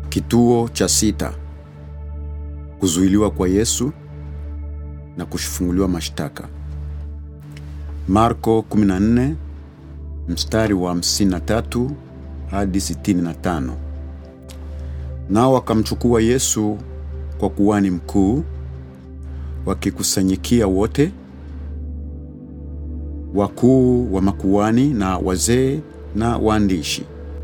Kituo cha sita: kuzuiliwa kwa Yesu na kufunguliwa mashtaka. Marko 14 mstari wa 53 hadi 65. Nao wakamchukua Yesu kwa kuhani mkuu, wakikusanyikia wote wakuu wa makuhani na wazee na waandishi.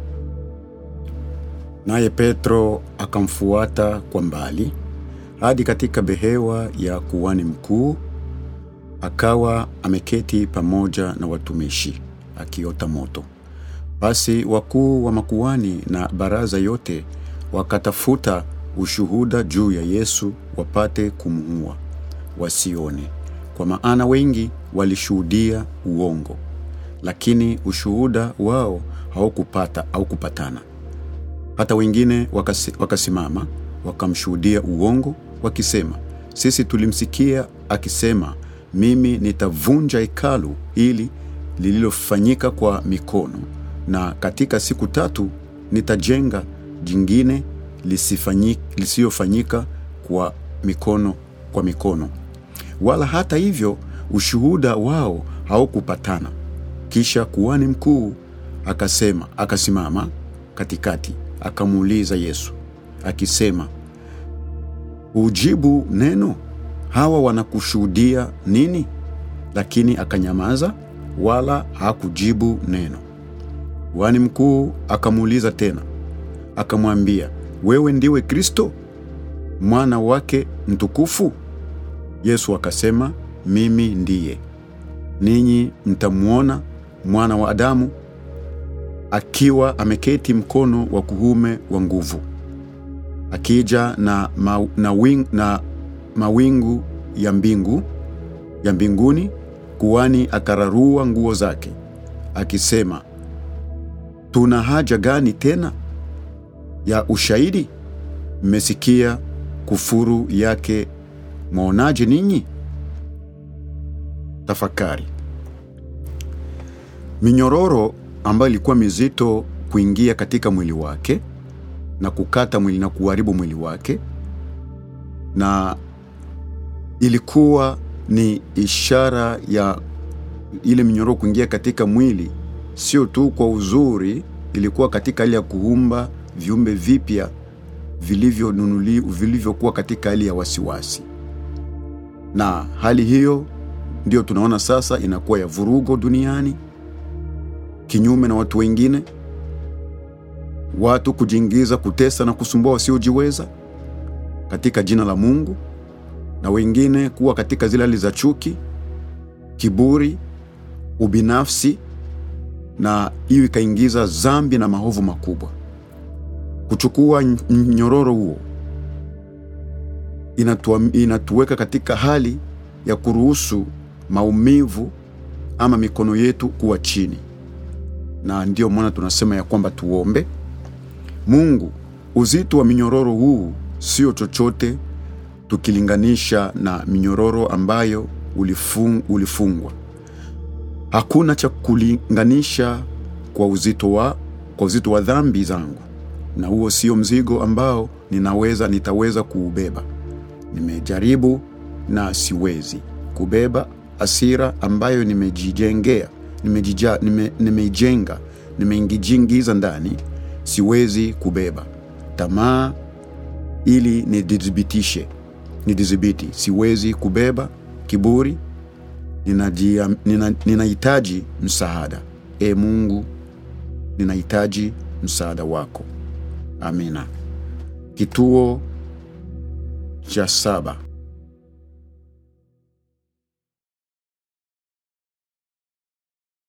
Naye Petro akamfuata kwa mbali hadi katika behewa ya kuhani mkuu, akawa ameketi pamoja na watumishi akiota moto. Basi wakuu wa makuhani na baraza yote wakatafuta ushuhuda juu ya Yesu wapate kumuua, wasione, kwa maana wengi walishuhudia uongo, lakini ushuhuda wao haukupata haukupatana. Hata wengine wakasi, wakasimama wakamshuhudia uongo wakisema, sisi tulimsikia akisema, mimi nitavunja hekalu hili lililofanyika kwa mikono, na katika siku tatu nitajenga jingine lisiyofanyika kwa mikono kwa mikono. Wala hata hivyo ushuhuda wao haukupatana. Kisha kuhani mkuu akasema, akasimama katikati akamuuliza Yesu akisema, ujibu neno? Hawa wanakushuhudia nini? Lakini akanyamaza, wala hakujibu neno. Kuhani mkuu akamuuliza tena, akamwambia, wewe ndiwe Kristo mwana wake mtukufu? Yesu akasema, mimi ndiye. Ninyi mtamwona mwana wa Adamu akiwa ameketi mkono wa kuume wa nguvu, akija na, ma, na, wing, na mawingu ya mbingu ya mbinguni. Kuhani akararua nguo zake akisema, tuna haja gani tena ya ushahidi? Mmesikia kufuru yake, mwaonaje ninyi? Tafakari. Minyororo ambayo ilikuwa mizito kuingia katika mwili wake na kukata mwili na kuharibu mwili wake, na ilikuwa ni ishara ya ile minyororo kuingia katika mwili, sio tu kwa uzuri, ilikuwa katika hali ya kuumba viumbe vipya vilivyonunuliwa vilivyokuwa katika hali ya wasiwasi, na hali hiyo ndio tunaona sasa inakuwa ya vurugo duniani kinyume na watu wengine, watu kujiingiza kutesa na kusumbua wasiojiweza katika jina la Mungu, na wengine kuwa katika zile hali za chuki, kiburi, ubinafsi, na hiyo ikaingiza dhambi na maovu makubwa. Kuchukua mnyororo huo inatu, inatuweka katika hali ya kuruhusu maumivu ama mikono yetu kuwa chini na ndiyo maana tunasema ya kwamba tuombe Mungu. Uzito wa minyororo huu sio chochote tukilinganisha na minyororo ambayo ulifung, ulifungwa. Hakuna cha kulinganisha kwa uzito wa, kwa uzito wa dhambi zangu, na huo sio mzigo ambao ninaweza nitaweza kuubeba. Nimejaribu na siwezi kubeba hasira ambayo nimejijengea nimeijenga nime, nime nimeingijiingiza ndani, siwezi kubeba tamaa ili nidhibitishe nidhibiti, siwezi kubeba kiburi. Ninahitaji nina msaada. E Mungu, ninahitaji msaada wako. Amina. Kituo cha saba: